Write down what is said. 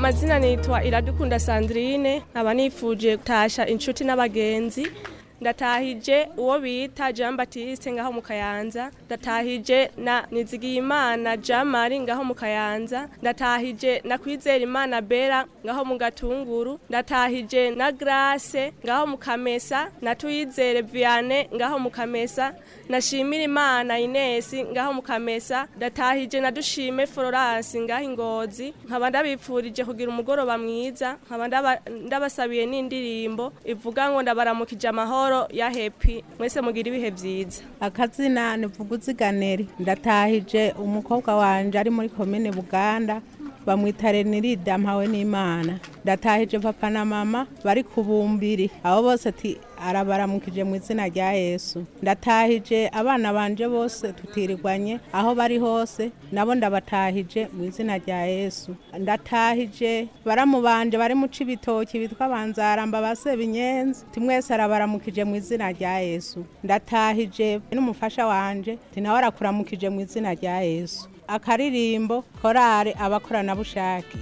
mazina nitwa iradukunda sandrine nkaba nifuje gutasha inshuti n'abagenzi ndatahije uwo bita jean batiste ngaho mu kayanza ndatahije na nizigiyimana jean marie ngaho mu kayanza ndatahije na kwizera imana bera ngaho mu gatunguru ndatahije na grace ngaho mu kamesa na tuyizere viane ngaho mu kamesa nashimira imana inesi ngaho mu kamesa ndatahije na dushime florence ngaho ingozi nkaba ndabipfurije kugira umugoroba mwiza nkaba ndaba- ndabasabiye n'indirimbo ivuga ngo ndabaramukije amahoro ya hepi mwese mugira ibihe byiza akazina ni vuguziganeri ndatahije umukobwa wanje ari muri komine buganda bamwita renirida mpawe n'imana ndatahije papa na mama bari ku bumbiri abo bose ati arabaramukije mu izina rya yesu ndatahije abana banje bose tutirirwanye aho bari hose nabo ndabatahije mu izina rya yesu ndatahije baramu banje bari mu cibitoki bitwa banzaramba ba sebinyenzi ti mwese arabaramukije mu izina rya yesu ndatahije n'umufasha wanje ti nawe arakuramukije mu izina rya yesu akaririmbo korale abakoranabushake